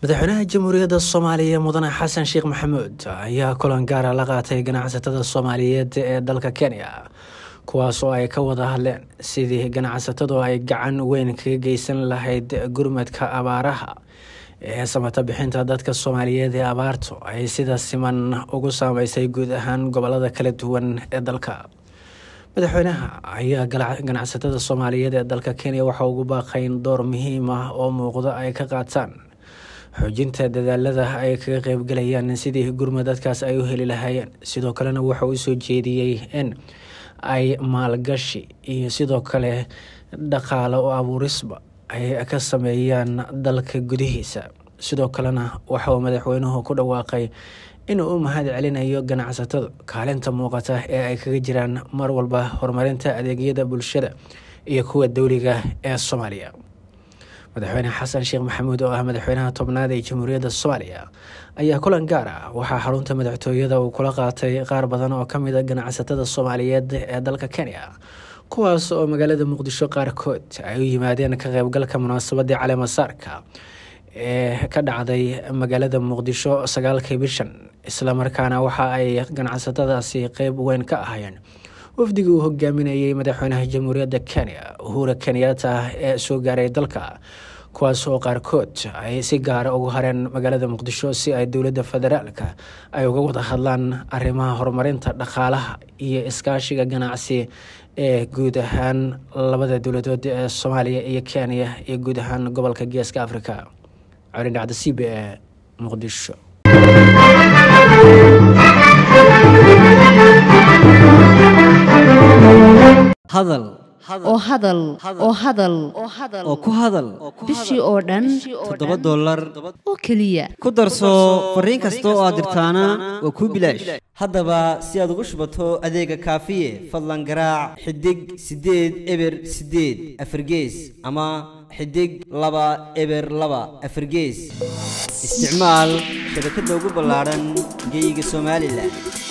madaxweynaha jamhuuriyadda soomaaliya mudane xasan sheekh maxamuud ayaa kulan gaara la qaatay ganacsatada soomaaliyeed ee dalka kenya kuwaas oo ay ka wada hadleen sidii ganacsatadu ay gacan weyn kaga geysan lahayd gurmadka abaaraha ee samata bixinta dadka soomaaliyeed ee abaartu ay sida siman ugu saameysay guud ahaan gobolada kala duwan ee dalka madaxweynaha ayaa ganacsatada soomaaliyeed ee dalka kenya waxa ugu baaqayn door muhiim ah oo muuqda ay ka qaataan xoojinta dadaalada ay kaga qeybgalayaan sidii gurmad dadkaas ay u heli lahaayeen sidoo kalena waxa uu soo jeediyey in ay maalgashi iyo sidoo kale dhaqaale oo abuurisba ay ka sameeyaan dalka gudihiisa sidoo kalena waxa uu madaxweynuhu ku dhawaaqay inuu u mahad celinayo ganacsatada kaalinta muuqata ee ay kaga jiraan mar walba horumarinta adeegyada bulshada iyo kuwa dowliga ee soomaaliya madaxweyne xasan sheekh maxamuud oo ah madaxweynaha tobnaad ee jamhuuriyadda soomaaliya ayaa kulan gaar ah waxaa xarunta madaxtooyada uu kula qaatay qaar badan oo kamid a ganacsatada soomaaliyeed ee dalka kenya kuwaas oo magaalada muqdisho qaarkood ay u yimaadeen ka qeybgalka munaasabadii caleemasaarka ee ka dhacday magaalada muqdisho sagaalkii bishan islamarkaana waxa ay ganacsatadaasi qeyb weyn ka ahayeen wafdigii uu hogaaminayay madaxweynaha jamhuuriyadda kenya uhura kenyatta ee soo gaaray dalka kuwaas oo qaarkood ay si gaara ugu hareen magaalada muqdisho si ay dowladda federaalka ay uga wada hadlaan arrimaha horumarinta dhaqaalaha iyo iskaashiga ganacsi ee guud ahaan labada dowladood ee soomaaliya iyo kenya iyo guud ahaan gobolka geeska africa colin dhacda c b e muqdisho hadal oo hadal oo hadal oo ku hadal bishii oo dhan toddoba dollar oo keliya ku darso fariin kasta oo aad dirtaana waa kuu bilaash haddaba si aad ugu shubato adeega kaafiye fadlan garaac xidig siddeed eber siddeed afargees ama xidig laba eber laba afargees isticmaal shabakadda ugu ballaadhan geyga somalilan